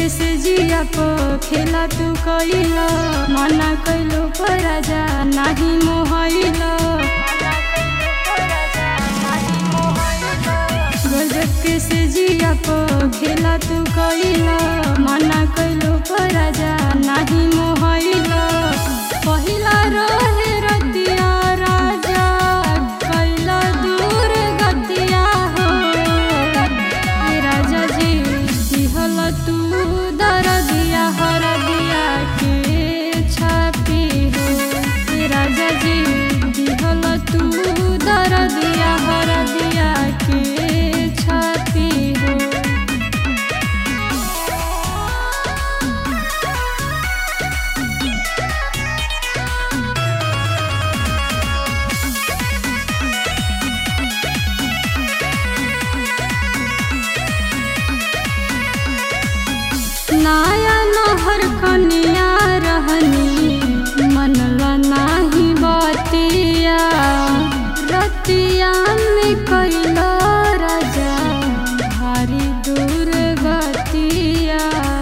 से जिया पो खेला तू कइला मना कइलो पर राजा नाही मोहइला गजब के से जिया पो खेला तू कइला मना कइलो पर राजा नाही मोहइला पहिला रहे रतिया राजा कैला दूर गतिया हो ए राजा जी दिहल तू दर दिया हर दिया के छापी हो ए राजा जी दिहल तू दर दिया हर दिया के छापी हो नाया नहर कनिया रहनी मनला नाही बतिया रतिया में कैला राजा भारी दूर गतिया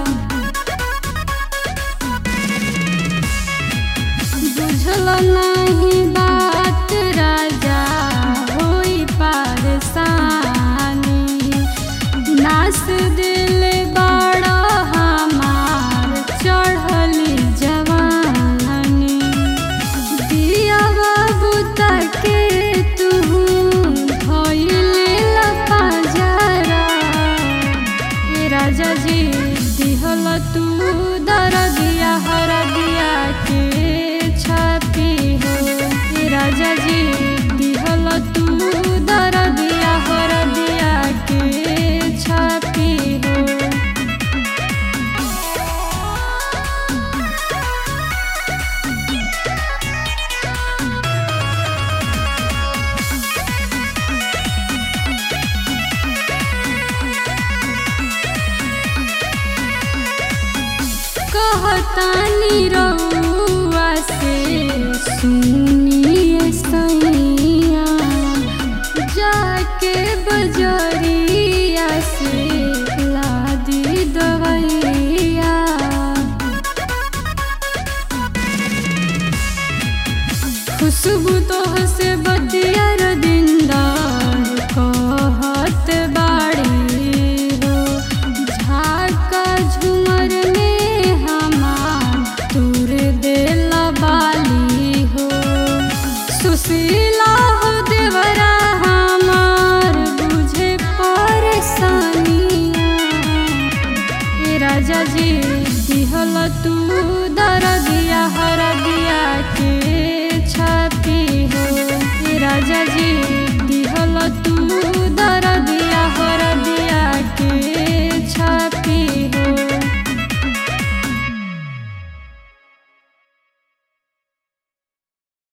बुझल नहीं बात राजा होई पारसानी नास दिल बड़ा हमार चढ़ली जवानी दिया बाबू तके तू धोइले लपा जरा ए राजा जी दिहल तू दर दिया हर दिया के छापी हो ए राजा जी दिहल तू दर दिया हर दिया के छापी हो कहतानी रउआ से सुनिए सैया जाके बजरिया से लादी दवैया खुशबू तो से बतिया दिंदा